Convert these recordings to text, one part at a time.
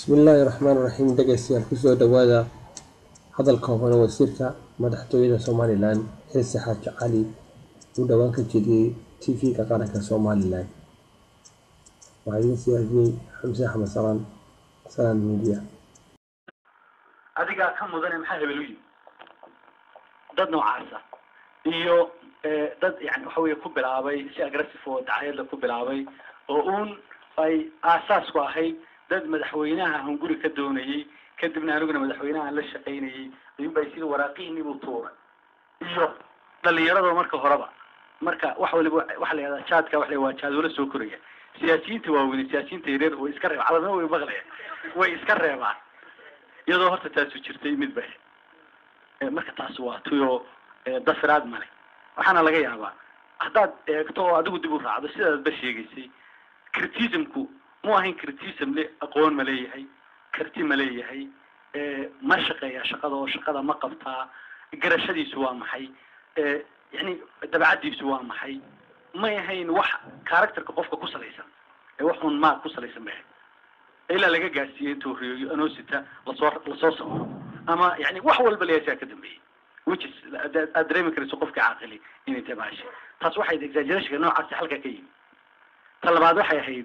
bismillaahi raxmaan raxiim dhegeystayaal kusoo dhawaada hadalka hore wasiirka madaxtooyada somalilan xilsi xaaji cali uu dhowaan ka jeediyey tv-ga qaranka somalilan waxaa idin siyaadiyey xamse axmed salaan salaan media adigaa ka mudane maxaa hebel u yimi dad noocaasa iyo dad yani waxa weye ku bilaabay si aggressive oo dacayadla ku bilaabay oo uun ay aasaas ku ahayd dad madaxweynaha hunguri ka doonayey kadibna aniguna madaxweynaha la shaqaynayey ayuunbay sida waraaqihiinibuu tuuray iyo dhalinyarado marka horeba marka wax waliba waxa la yihahdaa jaadka waxa la waa jaadoola soo koraya siyaasiyiinta waaweyne siyaasiyiinta yareer way iska reeba calamna way maqlaya way iska reebaan iyadoo horta taasu jirtay mid ba marka taas waa tuyo dafiraad male waxaana laga yaabaa haddaad eegto oo adigu dib u raacdo sidaad ba sheegaysay criticismku mu ahayn criticism le aqoon ma leeyahay karti ma leeyahay ma shaqeeya shaqada oo shaqada ma qabtaa garashadiisu waa maxay yani dabacadiisu waa maxay may ahayn wax characterka qofka ku salaysan ee wax un maag ku salaysan bay ahayd ilaa laga gaarsiiyey intuu riyoyo anosita lasoo lasoo sawiro ama yani wax walba leeyasaa ka dambeeyey which is aad dareemi karayso qofka caaqili inay tabaashay taas waxay exagerationka noocaasi halka ka yimi ta labaad waxay ahayd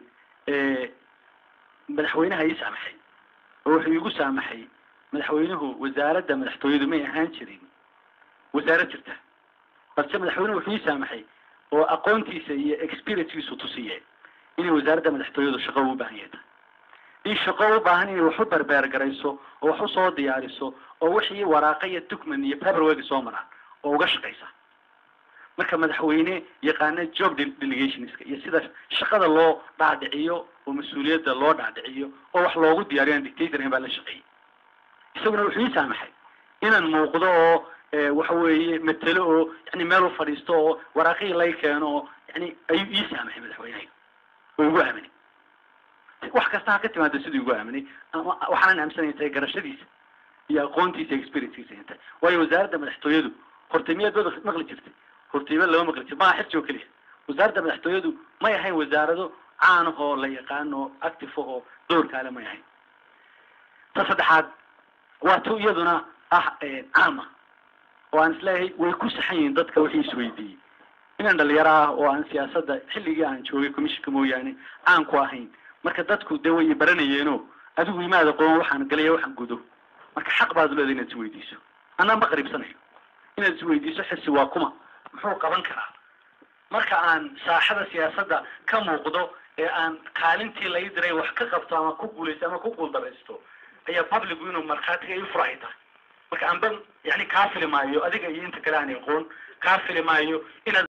madaxweynaha ii saamaxay oo wuxuu igu saamaxay madaxweynuhu wasaaradda madaxtooyadu may ahaan jirin wasaarad jirta balse madaxweynuhu wuxuu ii saamaxay oo aqoontiisa iyo experiencekiisu tusiye inay wasaaradda madaxtooyadu shaqo u baahan yahay in shaqo u baahan inay wax u berbeer garayso oo wax usoo diyaariso oo wixii waraaqa iyo document iyo paperwork soo maraan oo uga shaqaysa marka madaxweyne yaqaana job delegationska iyo sida shaqada loo dhaadhiciyo oo mas-uuliyadda loo dhaadhiciyo oo wax loogu diyaariyo aan dictator baa la shaqeeyey isaguna wuxuu ii saamaxay inaan muuqdo oo waxa weeye matelo oo yani meel u fadhiisto oo waraaqihii lay keeno oo yani ayuu ii saamaxay madaxweynehayga oo igu aaminay wax kasta ha ka timaado siduu igu aaminay ama waxaanan aaminsanay tahay garashadiisa iyo aqoontiisa experiencekiisa inta waayo wasaaradda madaxtooyadu hortay miyaad bad maqli jirtay hortayba lama maqli jir maha xirsi oo keliya wasaaradda madaxtooyadu may ahayn wasaarado caanahoo la yaqaano active oo doorkaale may ahayn ta saddexaad waa tu iyaduna ah caama oo aan isleeyahay way ku saxan yihiin dadka wixii isweydiiyey inaan dhalinyaro ah oo aan siyaasadda xilligii aan joogay commissionka mooyaane aan ku ahayn marka dadku dee way baranayeeno adigu imaada qoon waxaan galaya waxaan gudo marka xaq baad leedahay inaad isweydiiso anaa ma qariibsanayo inaad isweydiiso xisi waa kuma muxuu qaban karaa marka aan saaxada siyaasadda ka muuqdo ee aan kaalintii lai diray wax ka qabto ama ku guulaysto ama ku guuldaraysto ayaa publicu inuu markhaatiga ii furahay tahay marka aanba yani kaa fili maayo adiga iyo inta kale aan aqoon kaa fili maayo inaad